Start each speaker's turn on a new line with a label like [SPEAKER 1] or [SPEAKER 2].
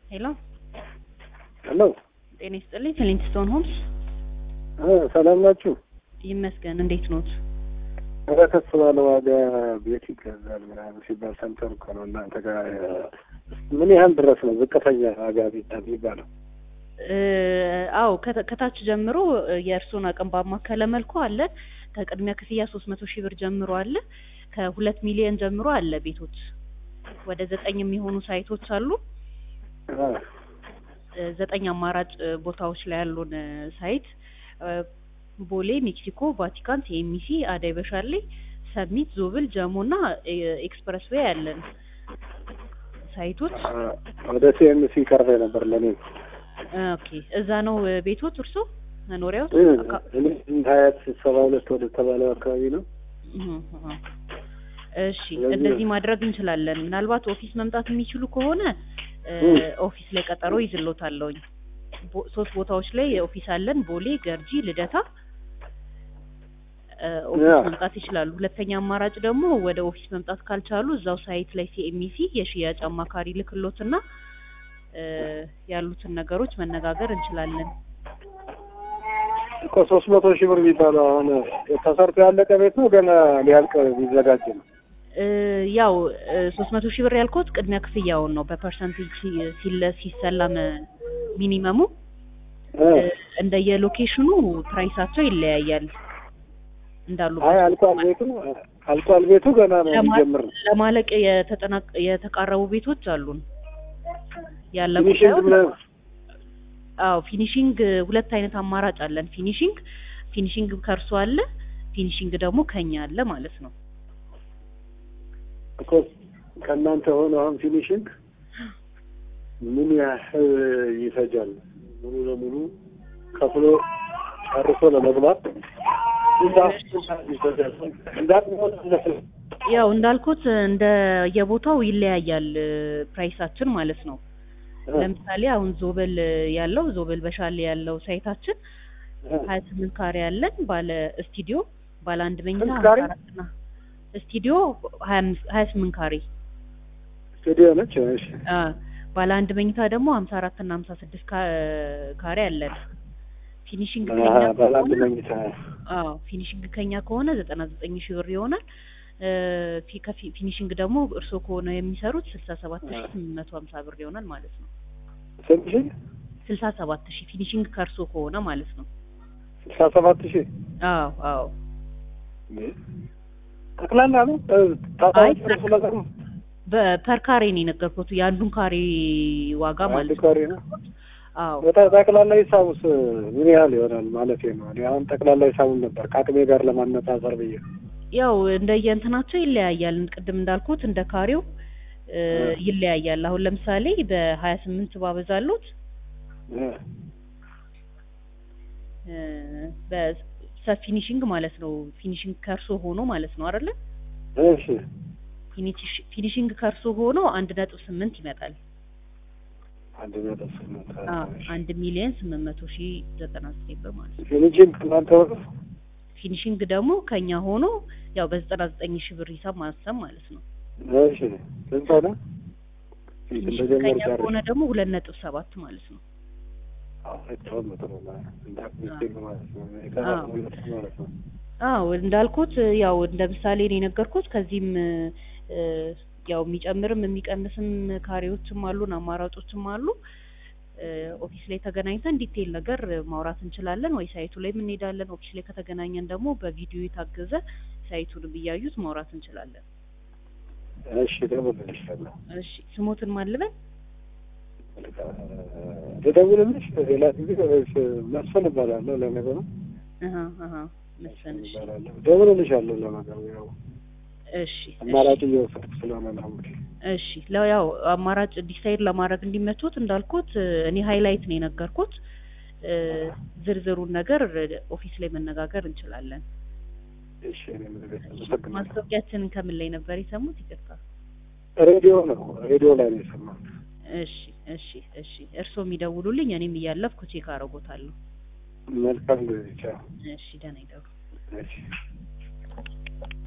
[SPEAKER 1] ሄሎ
[SPEAKER 2] ሄሎ
[SPEAKER 1] ጤና ይስጥልኝ። ክሊንግስቶን ሆምስ
[SPEAKER 2] እ ሰላም ናችሁ?
[SPEAKER 1] ይመስገን። እንዴት ኖት?
[SPEAKER 2] ኧረ ከፍ ባለ ዋጋ ቤት ይገዛል ምናምን ሲባል ሰምተን እኮ ነው እናንተ ጋር ምን ያህል ድረስ ነው ዝቅተኛ ዋጋ ቤት የሚባለው?
[SPEAKER 1] እ አዎ ከተ- ከታች ጀምሮ የእርስዎን አቅም ባማከለ መልኩ አለ። ከቅድሚያ ክፍያ ሶስት መቶ ሺህ ብር ጀምሮ አለ። ከሁለት ሚሊዮን ጀምሮ አለ ቤቶች። ወደ ዘጠኝ የሚሆኑ ሳይቶች አሉ።
[SPEAKER 2] እ
[SPEAKER 1] እ ዘጠኝ አማራጭ እ ቦታዎች ላይ ያሉን እ ሳይት እ ቦሌ፣ ሜክሲኮ፣ ቫቲካን፣ ቲኤምሲ፣ አዳይ በሻሌ፣ ሰሚት፣ ዞብል፣ ጀሞ እና እ ኤክስፕረስ ዌይ ያለን ሳይቶች
[SPEAKER 2] ወደ ሲኤምሲ ቀርበ ነበር ለኔ
[SPEAKER 1] እ ኦኬ እዛ ነው እ ቤቶት እርሶ መኖሪያዎት?
[SPEAKER 2] እ
[SPEAKER 1] አካ-
[SPEAKER 2] እኔ ሀያት ሰባ ሁለት ወደ ተባለው አካባቢ ነው።
[SPEAKER 1] እህ እህ። እሺ
[SPEAKER 2] ስለዚህ-
[SPEAKER 1] እንደዚህ ማድረግ እንችላለን። ምናልባት ኦፊስ መምጣት የሚችሉ ከሆነ እ
[SPEAKER 2] እም።
[SPEAKER 1] ኦፊስ ላይ ቀጠሮ ይዝሎታለሁኝ። ቦ- ሶስት ቦታዎች ላይ ኦፊስ አለን። ቦሌ፣ ገርጂ፣ ልደታ እ ኦፊስ
[SPEAKER 2] ያ።
[SPEAKER 1] መምጣት ይችላሉ። ሁለተኛ አማራጭ ደግሞ ወደ ኦፊስ መምጣት ካልቻሉ እዛው ሳይት ላይ ሲኤምሲ የሽያጭ አማካሪ ልክሎትና እ ያሉትን ነገሮች መነጋገር እንችላለን።
[SPEAKER 2] እኮ ሶስት መቶ ሺህ ብር የሚባለው አሁን ተሰርቶ ያለቀ ቤት ነው ገና ሊያልቅ ሊዘጋጅ ነው።
[SPEAKER 1] እ ያው ሶስት መቶ ሺህ ብር ያልኩት ቅድሚያ ክፍያውን ነው። በፐርሰንቴጅ ሲ- ሲለ- ሲሰላም ሚኒመሙ
[SPEAKER 2] እ
[SPEAKER 1] እንደየሎኬሽኑ ፕራይሳቸው ይለያያል። እንዳሉ
[SPEAKER 2] አይ አልቋል ቤቱ አልቋል ቤቱ ገና ነው
[SPEAKER 1] ለማ-
[SPEAKER 2] ሊጀምር ነው።
[SPEAKER 1] ለማለቅ የተጠናቀ የተቃረቡ ቤቶች አሉን። ያለቁ
[SPEAKER 2] ፊኒሽንግ
[SPEAKER 1] ሳይሆን
[SPEAKER 2] ብለን
[SPEAKER 1] አዎ ፊኒሺንግ ሁለት አይነት አማራጭ አለን። ፊኒሺንግ ፊኒሺንግ ከእርሶ አለ፣ ፊኒሺንግ ደግሞ ከኛ አለ ማለት ነው።
[SPEAKER 2] እኮ ከእናንተ ሆኖ አሁን ፊኒሽንግ ምን ያህል ይፈጃል? ሙሉ ለሙሉ ከፍሎ ጨርሶ ለመግባት ምን ያህል ይፈጃል? እንዳቅምሆን
[SPEAKER 1] ያው እንዳልኩት እንደ የቦታው ይለያያል ፕራይሳችን ማለት ነው። ለምሳሌ አሁን ዞበል ያለው ዞበል በሻሌ ያለው ሳይታችን ሀያ ስምንት ካሬ ያለን ባለ ስቱዲዮ ባለ አንድ መኝታ
[SPEAKER 2] ስንት ካሬ?
[SPEAKER 1] ሀምሳ አራት እና ስቱዲዮ ሀያ አምስት ሀያ ስምንት ካሬ
[SPEAKER 2] ስቱዲዮ ነች። እሺ
[SPEAKER 1] አ ባለ አንድ መኝታ ደግሞ ሀምሳ አራት እና ሀምሳ ስድስት ካ- ካሬ አለን። ፊኒሽንግ ከኛ
[SPEAKER 2] አሀ፣ ባለ አንድ
[SPEAKER 1] ከሆነ
[SPEAKER 2] መኝታ
[SPEAKER 1] አዎ ፊኒሽንግ ከኛ ከሆነ ዘጠና ዘጠኝ ሺህ ብር ይሆናል። እ ፊ- ከፊ- ፊኒሽንግ ደግሞ እርስዎ ከሆነ የሚሰሩት ስልሳ ሰባት ሺህ ስምንት መቶ ሀምሳ ብር ይሆናል ማለት ነው።
[SPEAKER 2] ስንት ሺህ?
[SPEAKER 1] ስልሳ ሰባት ሺህ ፊኒሽንግ ከእርስዎ ከሆነ ማለት ነው።
[SPEAKER 2] ስልሳ ሰባት ሺህ
[SPEAKER 1] አዎ አዎ
[SPEAKER 2] ጠቅላላ ነው
[SPEAKER 1] አይ፣
[SPEAKER 2] ታታዎች ርሱ ነገር ነው
[SPEAKER 1] በፐር ካሬ ነው የነገርኩት የአንዱን ካሬ ዋጋ
[SPEAKER 2] አንድ
[SPEAKER 1] ማለት ነው።
[SPEAKER 2] ካሬ ነው።
[SPEAKER 1] አዎ
[SPEAKER 2] በጣም ጠቅላላ ሂሳቡስ ምን ያህል ይሆናል ማለት ነው? እኔ አሁን ጠቅላላ ሂሳቡን ነበር ከአቅሜ ጋር ለማነጻጸር ብዬ
[SPEAKER 1] ያው እንደየእንትናቸው ይለያያል። ቅድም እንዳልኩት እንደ ካሬው እ ይለያያል። አሁን ለምሳሌ በሀያ ስምንት ባበዛሉት
[SPEAKER 2] እ
[SPEAKER 1] እ በሰፊ ፊኒሽንግ ማለት ነው። ፊኒሽንግ ከእርሶ ሆኖ ማለት ነው አይደለ?
[SPEAKER 2] እሺ
[SPEAKER 1] ፊኒሽ- ፊኒሽንግ ከእርሶ ሆኖ አንድ ነጥብ ስምንት ይመጣል።
[SPEAKER 2] አንድ ነጥብ ስምንት
[SPEAKER 1] አዎ አንድ ሚሊዮን ስምንት መቶ ሺህ ዘጠና ዘጠኝ ብር ማለት ነው።
[SPEAKER 2] ፊኒሽንግ እናንተ ሆነ
[SPEAKER 1] ፊኒሽንግ ደግሞ ከኛ ሆኖ ያው በዘጠና ዘጠኝ ሺህ ብር ሂሳብ ማሰብ ማለት ነው።
[SPEAKER 2] እሺ ስንት ሆነ?
[SPEAKER 1] ፊኒሽንግ
[SPEAKER 2] እንደጀመሩ
[SPEAKER 1] ከኛ
[SPEAKER 2] ጨርስ
[SPEAKER 1] ከሆነ ደግሞ ሁለት ነጥብ ሰባት ማለት ነው።
[SPEAKER 2] አሁን ጥሩ ነው እንዳትሚስቴክ ማለት ነው
[SPEAKER 1] አዎ።
[SPEAKER 2] የተባለው ማለት ነው
[SPEAKER 1] አዎ እንዳልኩት ያው እንደ ምሳሌ ነው የነገርኩት። ከዚህም እ ያው የሚጨምርም የሚቀንስም ካሬዎችም አሉን አማራጮችም አሉ። እ ኦፊስ ላይ ተገናኝተን ዲቴይል ነገር ማውራት እንችላለን ወይ ሳይቱ ላይ እንሄዳለን። ኦፊስ ላይ ከተገናኘን ደግሞ በቪዲዮ የታገዘ ሳይቱንም እያዩት ማውራት እንችላለን።
[SPEAKER 2] እሺ ደውልልሻለሁ
[SPEAKER 1] እሺ ስሞትን ማልበን
[SPEAKER 2] ልደውልልሽ ሌላ ጊዜ ወይስ መስፍን እባላለሁ ለነገሩ
[SPEAKER 1] አሃ አሃ መሰንሽ
[SPEAKER 2] እባላለሁ ደውልልሻለሁ ለነገሩ ያው
[SPEAKER 1] እሺ
[SPEAKER 2] አማራጭ እየወሰድኩ ስለሆነ ነው እንግዲህ
[SPEAKER 1] እሺ ለው ያው አማራጭ ዲሳይድ ለማድረግ እንዲመቹት እንዳልኩት እኔ ሃይላይት ነው የነገርኩት። እ ዝርዝሩን ነገር ኦፊስ ላይ መነጋገር እንችላለን።
[SPEAKER 2] እሺ እኔ ምን ቤት አመሰግናለሁ
[SPEAKER 1] ማስታወቂያችንን ከምን ላይ ነበር የሰሙት? ይቅርታ።
[SPEAKER 2] ሬዲዮ ነው ሬዲዮ ላይ ነው የሰማሁት
[SPEAKER 1] እሺ እሺ እሺ እርስዎ የሚደውሉልኝ እኔም እያለፍኩ ቼክ አደርጎታለሁ።
[SPEAKER 2] መልካም ጊዜ ቻው
[SPEAKER 1] እሺ ደህና ይደሩ።
[SPEAKER 2] እሺ